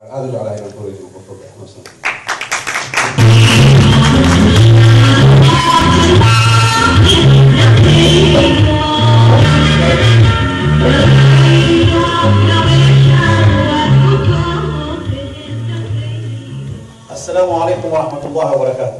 aada u jeclahay inaan koreyso qofka xanuunsan asalaamu calaykum waraxmat ullahi wabarakaatu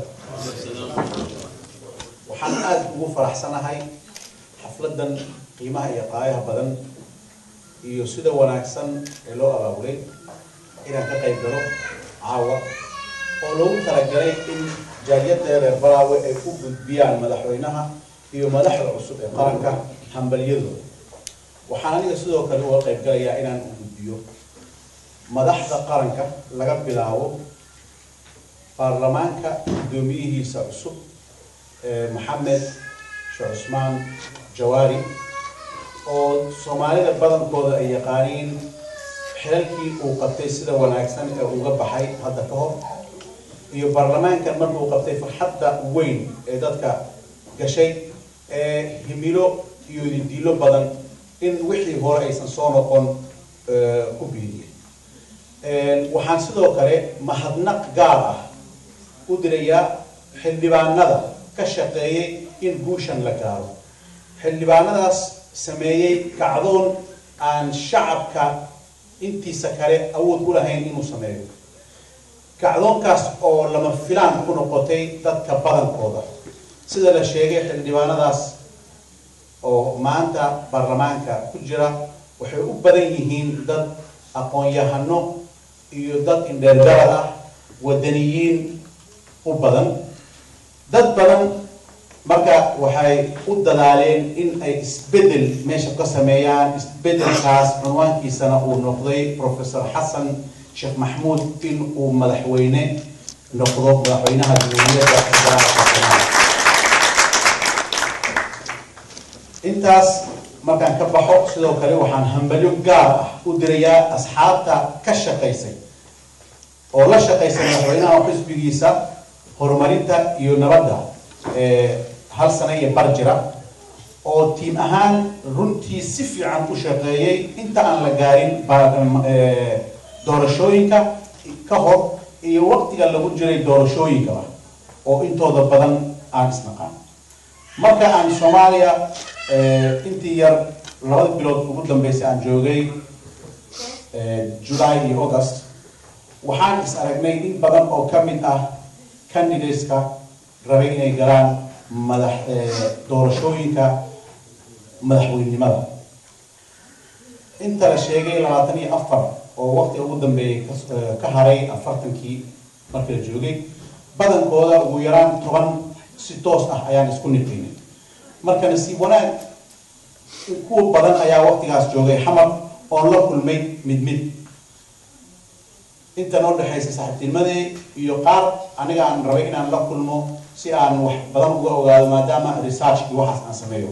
waxaan aada ugu faraxsanahay xafladan qiimaha iyo qaayaha badan iyo sida wanaagsan ee loo abaabulay inaan ka qayb galo caawa oo loogu talagalay in jaaliyada reer balaawe ay u gudbiyaan madaxweynaha iyo madaxda cusub ee qaranka hambalyadooda waxaan aniga sidoo kale uga qayb galayaa inaan u gudbiyo madaxda qaranka laga bilaabo baarlamaanka guddoomiyihiisa cusub maxamed sheekh cusmaan jawaari oo soomaalida badankooda ay yaqaaniin xilalkii uu qabtay sida wanaagsan ee uga baxay hadda ka hor iyo baarlamaankan markuu qabtay farxadda weyn ee dadka gashay ee himilo iyo diilo badan in wixii hore aysan soo noqon ku biiriyay waxaan sidoo kale mahadnaq gaar ah u dirayaa xildhibaanada ka shaqeeyay in guushan la gaaro xildhibaanadaas sameeyey kacdoon aan shacabka intiisa kale awood u lahayn inuu sameeyo kacdoonkaas oo lama filaan ku noqotay dadka badankooda sida la sheegay xildhibaanadaas oo maanta baarlamaanka ku jira waxay u badan yihiin dad aqoon-yahano iyo dad indheergarad ah wadaniyiin u badan dad badan marka waxay u dadaaleen in ay isbedel meesha ka sameeyaan isbedelkaas cunwaankiisana uu noqday professor xasan sheekh maxmuud in uu madaxweyne noqdo madaxweynaha jamhuuriyadda federaalka intaas markaan ka baxo sidoo kale waxaan hambalyo gaar ah u dirayaa asxaabta ka shaqaysay oo la shaqaysay madaxweynaha xisbigiisa horumarinta iyo nabadda hal sano iyo bar jira oo tiim ahaan runtii si fiican u shaqeeyey inta aan la gaarin doorashooyinka ka hor iyo waqtiga lagu jiray doorashooyinkaba oo intooda badan aan isnaqaan marka aan soomaaliya intii yar labada bilood ugu dambeysay aan joogay july iyo august waxaan is aragnay in badan oo ka mid ah candidateska rabay inay galaan madax doorashooyinka madaxweynenimada inta la sheegay labaatan iyo afar oo waqtiga ugu dambeeyay ka haray afartankii markii la joogay badankooda ugu yaraan toban si toos ah ayaan isku niqinay marka nasiib wanaag kuwa badan ayaa waqtigaas joogay xamar oon la kulmay mid mid inta noo dhexaysa saaxiibtinimadii iyo qaar aniga aan rabay inaan la kulmo si aan wax badan uga ogaado maadaama researchkii waxaas aan sameeyo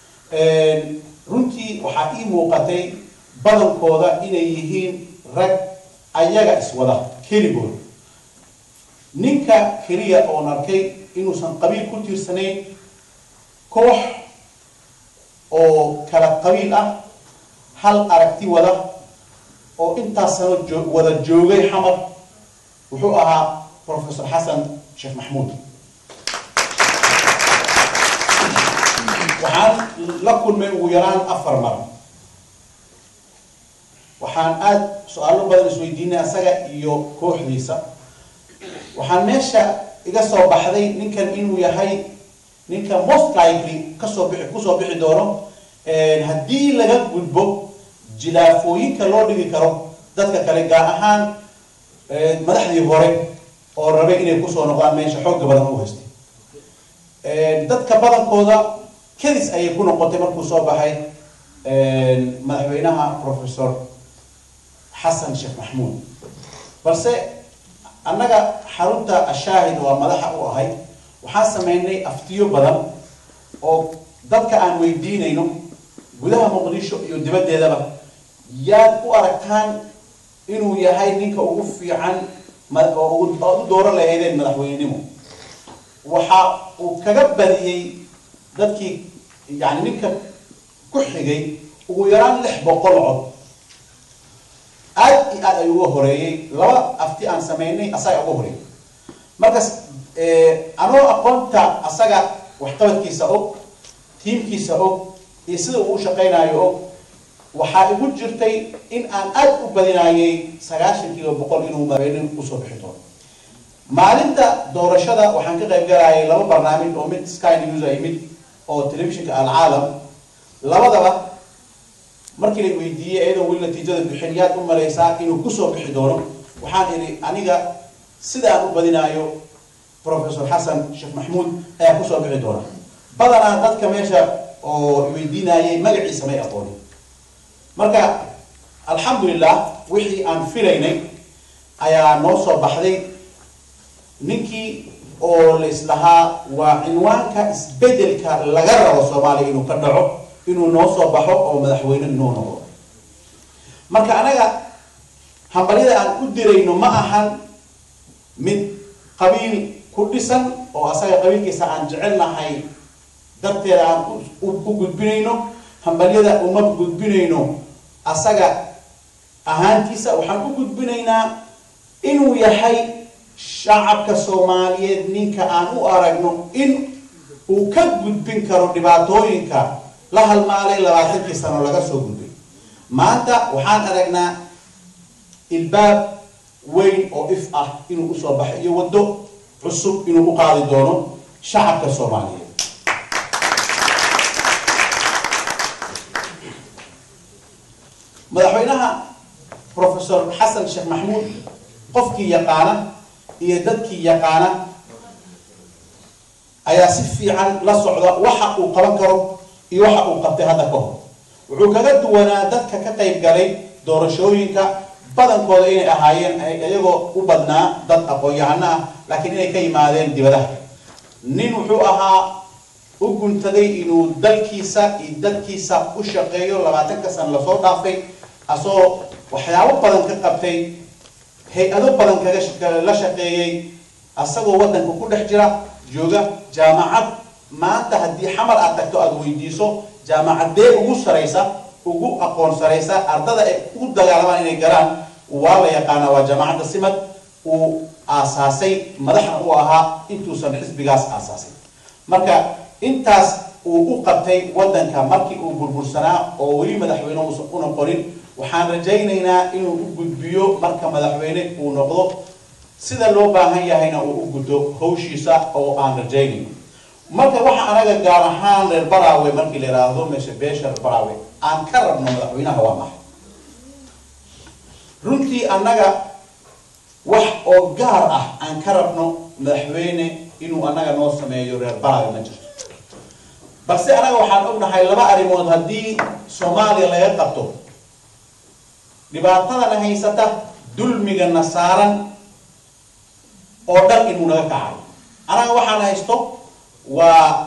runtii waxaa ii muuqatay badankooda inay yihiin rag ayaga iswada keligood ninka keliya oon arkay inuusan qabiil ku tiirsanayn koox oo kala qabiil ah hal aragti wada oo intaas sano wada joogay xamar wuxuu ahaa professor xasan sheekh maxmuud waxaan la kulmay ugu yaraan afar mar waxaan aada su-aalo badan isweydiinay asaga iyo kooxdiisa waxaan meesha iga soo baxday ninkan inuu yahay ninka most likely kasoo bixi kusoo bixi doono haddii laga gudbo jilaafooyinka loo dhigi karo dadka kale gaar ahaan madaxdii hore oo rabay inay kusoo noqdaan meesha xooga badan u haystay dadka badankooda kadis ayay ku noqotay markuu soo baxay madaxweynaha professor xasan sheekh maxmuud balse annaga xarunta ashaahid waa madaxa u ahay waxaan sameynay aftiyo badan oo dadka aan weydiinayno gudaha muqdisho iyo dibaddeedaba yaad u aragtaan inuu yahay ninka ugu fiican oo u dooran lahaydeen madaxweynenimo waxa uu kaga badiyey dadkii yani ninka ku xigay ugu yaraan lix boqol cod aad iyo aad ayuu uga horeeyey laba afti aan sameynay asaga uga horeeyey markas anoo aqoonta asaga waxqabadkiisa og tiimkiisa og iyo sida uu u shaqaynayo og waxaa igu jirtay in aan aad u badinayay sagaashan kiiba boqol inuu madaxweyne usoo bixi doono maalinta doorashada waxaan ka qayb galayay laba barnaamij oo mid sky news ay mid oo telefishinka alcaalam labadaba markii la weydiiyey iyadoo weli natiijada bixin yaad u malaysaa inuu kusoo bixi doono waxaan idhi aniga sida aan u badinaayo professor xasan sheekh maxmuud ayaa kusoo bixi doona badanaa dadka meesha oo weydiinayay magaciisa may aqoonin marka alxamdulilah wixii aan filaynay ayaa noo soo baxday ninkii oo la islahaa waa cinwaanka isbedelka laga rabo soomaaliya inuu ka dhaco inuu noo soo baxo oo madaxweyne inuu noqdo marka anaga hambalyada aan u dirayno ma ahan mid qabiil ku dhisan oo asaga qabiilkiisa aan jecelnahay darteeda aan u gudbinayno hambalyada uma gudbinayno asaga ahaantiisa waxaan u gudbinaynaa inuu yahay shacabka soomaaliyeed ninka aan u aragno in uu ka gudbin karo dhibaatooyinka la halmaalay labaatankii sano laga soo gudbay maanta waxaan aragnaa ilbaab weyn oo if ah inuu usoo baxay iyo waddo cusub inuu u qaadi doono shacabka soomaaliyeed madaxweynaha professor xasan sheekh maxmuud qofkii yaqaana iyo dadkii yaqaana ayaa si fiican la socda waxa uu qaban karo iyo waxa uu qabtay hadda ka hor wuxuu kaga duwanaa dadka ka qayb galay doorashooyinka badankooda inay ahaayeen iyagoo u badnaa dad aqoon-yahano ah laakiin inay ka yimaadeen dibadaha nin wuxuu ahaa u guntaday inuu dalkiisa iyo dadkiisa u shaqeeyo labaatanka sana lasoo dhaafay asoo waxyaabo badan ka qabtay hay-ado badan kaga la shaqeeyey asagoo waddanka ku dhex jira jooga jaamacad maanta haddii xamar aad tagto aada weydiiso jaamacadee ugu saraysa ugu aqoon saraysa ardada ay ugu dagaalamaan inay galaan waa la yaqaanaa waa jaamacadda simad uu aasaasay madaxna u ahaa intuusan xisbigaas aasaasay marka intaas uu u qabtay waddanka markii uu burbursanaa oo weli madaxweyne uusan u noqonin waxaan rajaynaynaa inuu u gudbiyo marka madaxweyne uu noqdo sida loo baahan yahayna uu u guddo hawshiisa oo aan rajaynayno marka waxa anaga gaar ahaan reer baraawe markii la yidhaahdo meesha beesha reer baraawe aan ka rabno madaxweynaha waa maxay runtii annaga wax oo gaar ah aan ka rabno madaxweyne inuu annaga noo sameeyo reer baraawe ma jirto balse anaga waxaan ognahay laba arrimood haddii soomaaliya laga qabto dhibaatadana haysata dulmigana saaran oo dhan inuu naga kacayo anaga waxaan haysto waa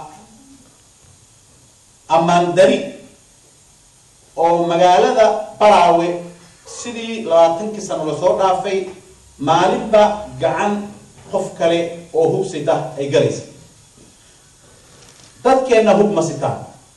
ammaan dari oo magaalada baraawe sidii labaatankii sano lasoo dhaafay maalinba gacan qof kale oo hub sita ay galaysa dadkeenna hub ma sitaan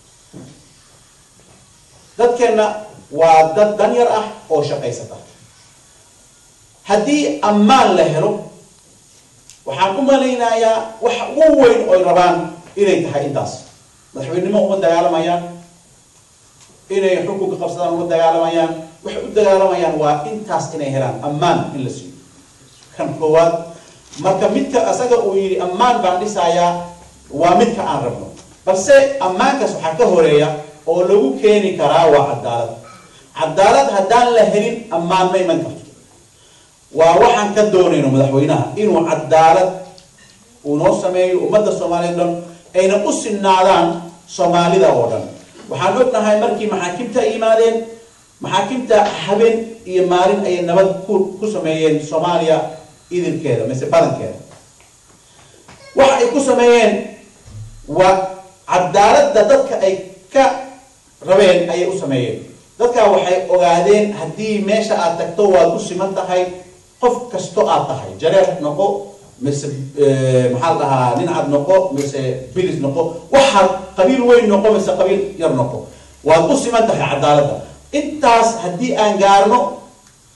dadkeenna waa dad danyar ah oo shaqaysata haddii ammaan la helo waxaan u malaynayaa wax ugu weyn oy rabaan inay tahay intaas madaxweynenimo uma dagaalamayaan inay xukunka qabsadaan uma dagaalamayaan waxay u dagaalamayaan waa intaas inay helaan ammaan in la siiyo kan koowaad marka midka asaga uu yidhi ammaan baan dhisayaa waa midka aan rabno balse ammaankaas waxaa ka horeeya oo lagu keeni karaa waa cadaalad cadaalad haddaan la helin ammaan ma iman karto waa waxaan ka doonayno madaxweynaha inuu cadaalad uu noo sameeyo ummadda soomaaliyeed dhan ayna u sinaadaan soomaalida oo dhan waxaan ognahay markii maxaakimta ay yimaadeen maxaakimta habeen iyo maalin ayay nabad ku ku sameeyeen soomaaliya idilkeeda mise badankeeda waxa ay ku sameeyeen waa cadaaladda dadka ay ka rabeen ayay u sameeyeen dadkaa waxay ogaadeen haddii meesha aad tagto waad u siman tahay qof kasto aad tahay jareer noqo mise maxaa la dhahaa nin cad noqo mise bilis noqo waxaad qabiil weyn noqo mise qabiil yar noqo waad u siman tahay cadaaladda intaas haddii aan gaarno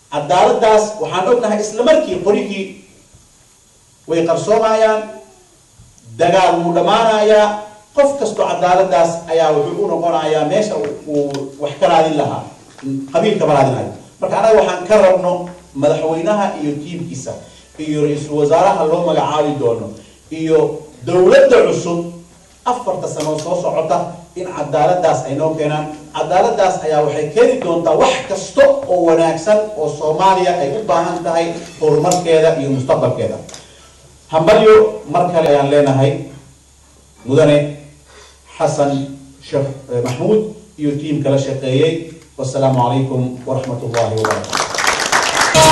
cadaaladaas waxaan ognahay isla markii qorigii way qarsoomayaan dagaal wuu dhammaanayaa qof kastoo cadaaladaas ayaa wuxuu u noqonayaa meesha uu wax ka raadin lahaa qabiil kama raadinayo marka anaga waxaan ka rabno madaxweynaha iyo tiimkiisa iyo ra-iisul wasaaraha loo magacaabi doono iyo dowladda cusub afarta sano soo socota in cadaaladaas ay noo keenaan cadaaladaas ayaa waxay keeni doontaa wax kasta oo wanaagsan oo soomaaliya ay u baahan tahay horumarkeeda iyo mustaqbalkeeda hambalyo mar kale ayaan leenahay mudane xasan sheekh maxmuud iyo tiimka la shaqeeyey wasalaamu calaykum waraxmat ullahi wabarakatu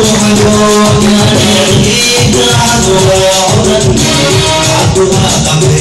عبدها قبل